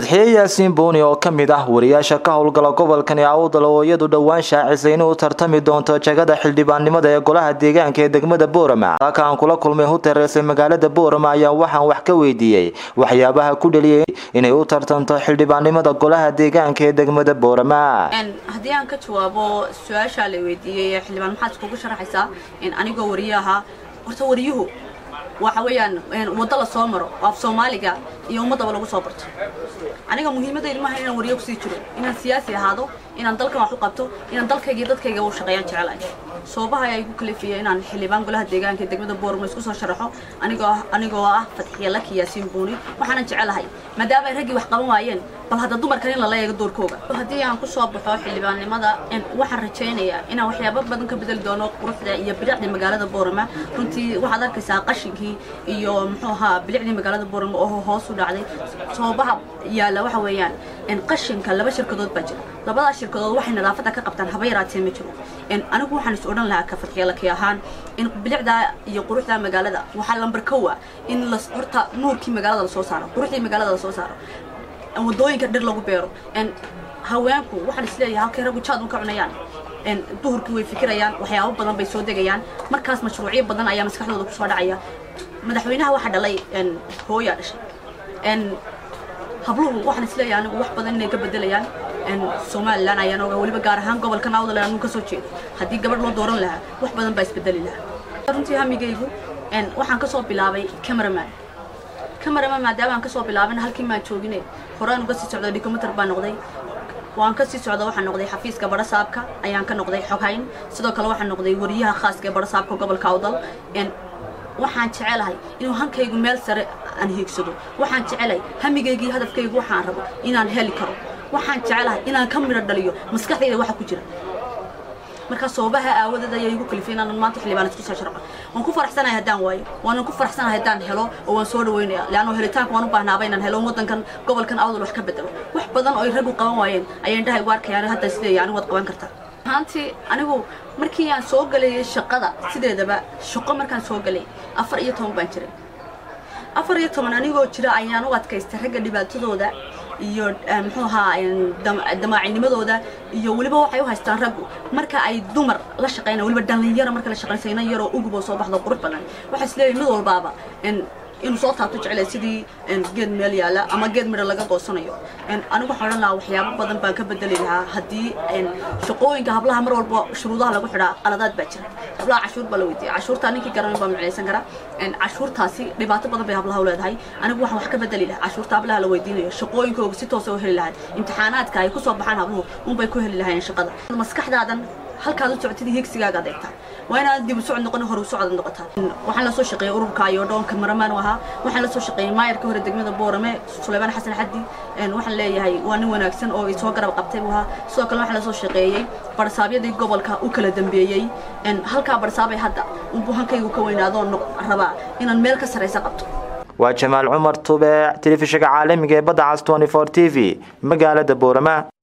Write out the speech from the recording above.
fadxiye yaasiin buuni oo ka mid ah wariyaasha ka howlgala gobolkani awdal oo iyadu dhowaan shaacisay inay u tartami doonto jagada xildhibaannimada ee golaha deegaanka ee degmada boorama halka aan kula kulmay hutereese magaalada boorama ayaa waxaan wax ka weydiiyey waxyaabaha ku dheliyay inay u tartanto xildhibaannimada golaha deegaanka ee degmada boorama haddii aan ka jawaabo su-aashaa la weydiiyey xildhibaan maxaad iskugu sharaxaysaa anigoo wariye ahaa horta wariyuhu waxa weeyaan waddo la soo maro oo af soomaaliga iyo ummaddaba lagu soo barto aniga muhiimadaydu maaha inaan wariyo kusii jiro inaan siyaasi ahaado inaan dalkan wax u qabto inaan dalkayga iyo dadkayga u shaqeeyaan jecelahay soobaha ayaa igu kalifiya inaan xildhibaan golaha deegaanka ee degmada boorama isku soo sharaxo anigoo anigoo ah fadxiya laki yaasiin buuni waxaanan jecelahay maadaama ay raggii wax qaban waayeen bal hadda dumarkan in lala eego doorkooga haddii aan ku soo baxo xildhibaannimada waxaan rajaynayaa inaan waxyaabo badan ka bedeli doono quruxda iyo bilicda magaalada boorama runtii waxaad arkaysaa qashinkii iyo muxuu ahaa bilicdii magaalada boorama oo hoos u dhacday soobaha yaalla waxa weeyaan qashinka laba shirkadood baa jira labadaas shirkadood waxay nadaafadda ka qabtaan haba yaraatee ma jiro anigu waxaan is odhan lahaa ka fadxiyalaki ahaan in bilicda iyo quruxda magaalada waxaa lambar kowa in la horta nuurkii magaalada lasoo saaro quruxdii magaalada lasoo saaro wadooyinka dhir lagu beero haweenku waxaan isleeyahay halkay raggu jaad un ka cunayaan duhurkii way fikirayaan waxyaabo badan bay soo degayaan markaas mashruucyo badan ayaa maskaxdooda kusoo dhacaya madaxweynaha waxaa dhalay hooyaa dhashay habluhu waxaan isleeyahay anigu wax badan inay ka bedelayaan somalilan ayaan oga weliba gaar ahaan gobolka nawdal anu kasoo jeedo haddii gabadh loo dooran lahaa wax badan baa isbedeli lahaa runtii hamigaygu waxaan kasoo bilaabay cameraman cameraman maadaama aan kasoo bilaabin halkii maan joogine horaan uga sii socdo documentar baa noqday waan ka sii socda waxaan noqday xafiiska barasaabka ayaan ka noqday xoghayn sidoo kale waxaan noqday wariyaha khaaska ee barasaabka gobolka awdal waxaan jecelahay inuu hankaygu meel sare aan hiigsado waxaan jecelahay hamigaygii hadafkaygu waxaan rabo inaan heli karo waxaan jecelahay inaan ka midho dhaliyo maskaxdayda waxa ku jira markaa soobaha aawadeed ayaa igu kalifay inaan maanta xildhibaan isku soo sharco waan ku faraxsanahay haddaan waayo waanan ku faraxsanahay haddaan helo oo waan soo dhaweynaya leanno helitaanka waan u baahnaaba inaan helo waddankan gobolkan awdal wax ka bedelo wax badan oo ay raggu qaban waayeen ayaan dhahay waarkayaan hadda isleeyahay anigu waad qaban kartaa ahaantii anigu markii aan soo galayay shaqada sideedaba shaqo markaan soo galay afar iyo toban baan jiray afar iyo toban anigoo jira ayaan u adkaystay ragga dhibaatadooda iyo muxuu ahaa damaacinimadooda iyo weliba waxay u haystaan raggu marka ay dumar la shaqeynaya weliba dhalinyaro marka la shaqeynaysa inan yaroo uguboo soo baxdo qurux badan waxaa isleeyahay mid walbaaba inuu soo taabto jeclay sidii geed meel yaalla ama geed midho laga goosanayo anigu waxaan odhan lahaa waxyaabo badan baan ka bedeli lahaa haddii shaqooyinka hablaha mar walba shuruudaha lagu xidhaa qaladaad baa jira hablaha cashuur baa la weydiiya cashuurtaa ninkii garanay baa micnaysan kara cashuurtaasi dhibaato badan bay hablaha u leedahay anigu waxaan wax ka bedeli lahaa cashuurta hablaha la weydiinayo shaqooyinkooga si toosa u heli lahayd imtixaanaadka ay kusoo baxaan habluhu unbay ku heli lahaayeen shaqada maskaxdaadan halkaad u socotid higsigaaga adeegtaa waa inaad dib u socod noqon hore u socod noqotaa waxaan la soo shaqeeyay ururka iyo dhoonka maramaan u ahaa waxaan la soo shaqeeyay maayarka hore degmada boorame suleymaan xasan xaddi waxaan leeyahay waa nin wanaagsan oo soo garab qabtay buu ahaa sidoo kale waxaan la soo shaqeeyey barsaabyadii gobolka u kala dambeeyey halkaa barsaabay hadda unbuu hankaygu ka weynaadoo rabaa inaan meel ka saraysa qabto waa jamaal cumar tube telefishinka caalamiga ee badda cas t v magaalada boorama